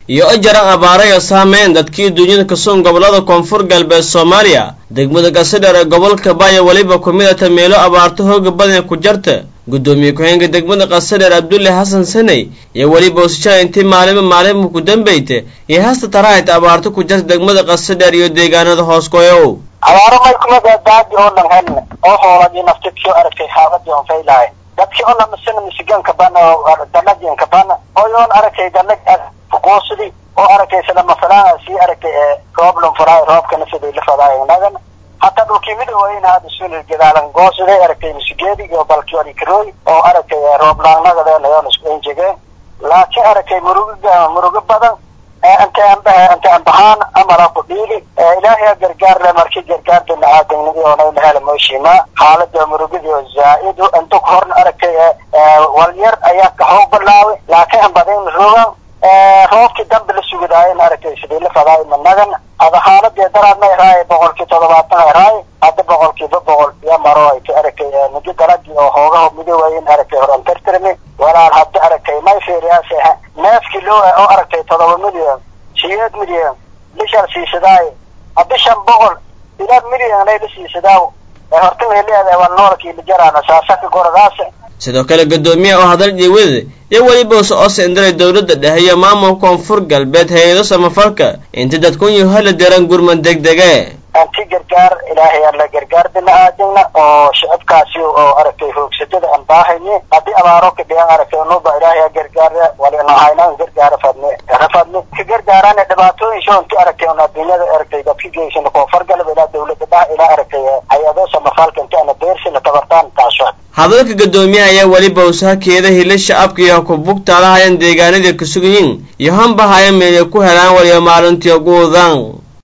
iyo ajaran abaarayo saameyn dadkii duunyada kasuun gobollada koonfur galbeed soomaaliya degmada gasadheer ee gobolka baaya weliba ku midata meelo abaarto hooga badan ku jarta guddoomiye ku-xeenka degmada qasadheer abdulle xasan saney iyo weliba usjaa intii maalima maalinba ku dambeyta iyo hasta taraahayta abaarto ku jarta degmada qasadheer iyo deegaanada hoos goyow abaaro may kumida daadi oo dhan helna oo hooladii naftidkii aragtay xaabadii on faylahay dadkii oo dhan misina misigaanka bana danadiinka bana oyoon aragtay danad fuqoosidi oo aragtay sida masalaan sii aragtay ee roob lunfuraay roobkana sidii la fadaay nagan hataa dhulkii midoweyna hada sunil gadaalan goosiday aragtay misigeedi iyo balkiori karooy oo aragtay roob laanagadeena yoon isku enjegeen laakiin aragtay muruga murugo badan inta anbaha inta anbahaan amala ku dhiili ilaahay gargaar le markii gargaar bina aadamnidi oonayna hela mooshiima xaalada murugadi oo zaa-idu inta ku horna aragtay walyar ayaa kaxoog bilaaway laakiin anbadayn rogan roobkii dambe la sugadaayana aragtay sidii la fadaay managan ada xaaladii daraadna iraaye boqolkii toddobaatan iraaye hadda boqolkiiba boqol iyo maro ay ka aragtay midi dalagii oo hoogaha midoowayin aragtay horan tartirmi walaal hadda aragtay may fiiriyaas neefkii loo oo aragtay toddoba milyan siyeed milyan bishan siisadaaye haddi shan boqol ilaa milyan ay la siisadaaw ee horta may leedahay waa noolkii la jaraana saasaka goradaas sidoo kale guddoomiyaha oo hadal jiwada iyo weliba usa oo sendaray dowladda dhexe iyo maamulka koonfur galbeed hay-ado samafalka inta dadkunyu hala diran gurmad degdege anti gargaar ilaahay alla gargaar bina aadamna oo shicibkaasi oo aragtay hoogsadada aan baahayni haddii abaaro ka dhigan aragtay nuba ilaahay gargaar walinahaynaan gargaara fadni rafadni ka gargaaraan dhibaatooyin shoonti aragtay on adduunyada aragtay dadka geysana koonfur galbeed ilaa dowladda dhaha ilaa aragtay hay-ado samafalka inta ana deersina tabartaan taasho hadalka guddoomiyaha ayaa weliba usahakeeda hila shacabka iyo kubugtaalahayan deegaanadii ka sugayiin iyo hanbahaya meelay ku helaan waliyo maalintii guudan